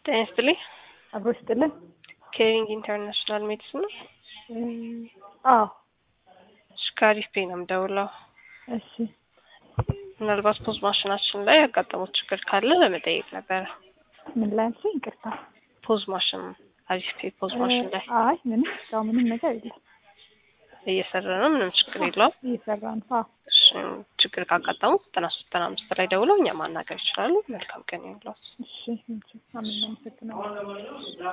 ጤና ይስጥልኝ። አብሮ ይስጥልን። ኬሪንግ ኢንተርናሽናል ሜዲሲን ነው። አዎ እሺ፣ ከአሪፍ ፔ ነው የምደውለው። እሺ ምናልባት ፖዝ ማሽናችን ላይ ያጋጠሙት ችግር ካለ ለመጠየቅ ነበረ። ምን ላይ አልሽኝ? ይቅርታ። ፖዝ ማሽን አሪፍ ፔ ፖዝ ማሽን ላይ አይ ምንም እስካሁን ምንም ነገር የለም። እየሰራ ነው። ምንም ችግር የለውም። እየሰራ ነው። አዎ እሺ፣ ችግር ካጋጠሙ ዘጠና ሶስት ዘጠና አምስት ላይ ደውለው እኛ ማናገር ይችላሉ። መልካም ቀን ይሁንልዎት። እሺ፣ አመሰግናለሁ።